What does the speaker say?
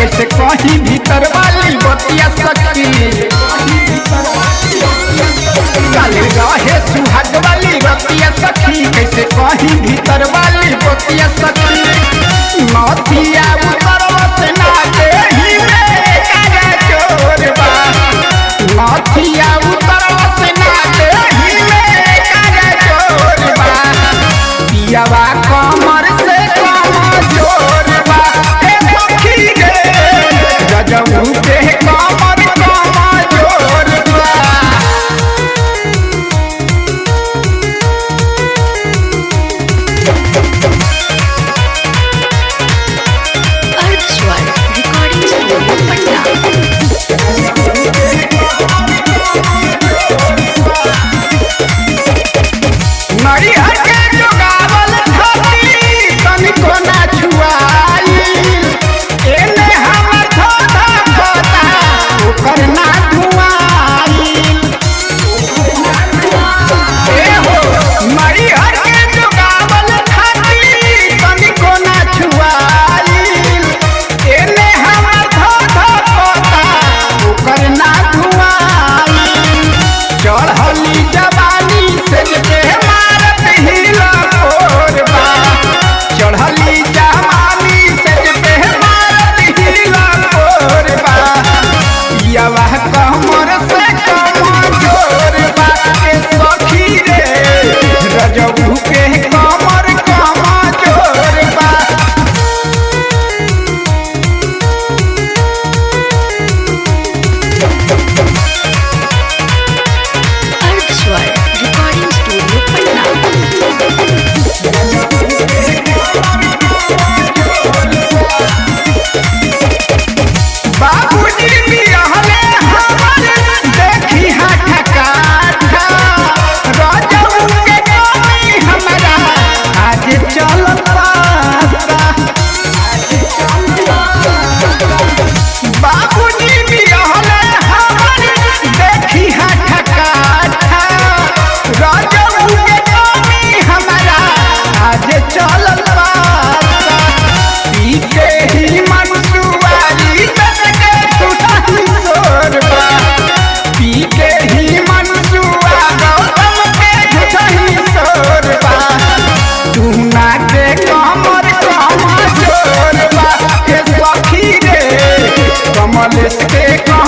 कैसे कहीं भीतर वाली बतिया सखी काले रहे सुहाग वाली बतिया सखी कैसे कहीं भीतर वाली बतिया सखी नथिया उतरव से ना देही में कागा चोरबा नथिया उतरव से ना देही में कागा चोरबा पियावा कमर से कम जोरबा ए सखी रे गजबू के कमर कम जोरबा अर्धस्वर रिकॉर्डिंग स्टूडियो पटना नरिहर के जोगावल धरती तनिको ना छुआई एने हमर धोधा खोता ओकर ना धुआई ए हो नरिहर के जोगावल धरती तनिको ना छुआई एने हमर धोधा खोता ओकर ना धुआई चढ़ली जवानी से जे मारत हिला कोरबा चढ़ली जवानी से जे मारत हिला कोरबा यवा कमर से कम जोरबा के सखी रे रजबू के कमर कम जोरबा अर्धस्वर रिकॉर्डिंग स्टूडियो पटना बाबूजी भी रहले हमर देखी हाथ काठा रजऊ के गानी हमरा आज चलत पाता बाबूजी भी रहले हमर देखी हाथ काठा रजऊ के गानी हमरा आज चलत पाता पी के ही मनसुआरी तक टूटही सोरबा पी के ही मनसुआ गौतम के टूटही सोरबा तू ना के कमर कम जोरबा के सखी रे कमलेश के कमर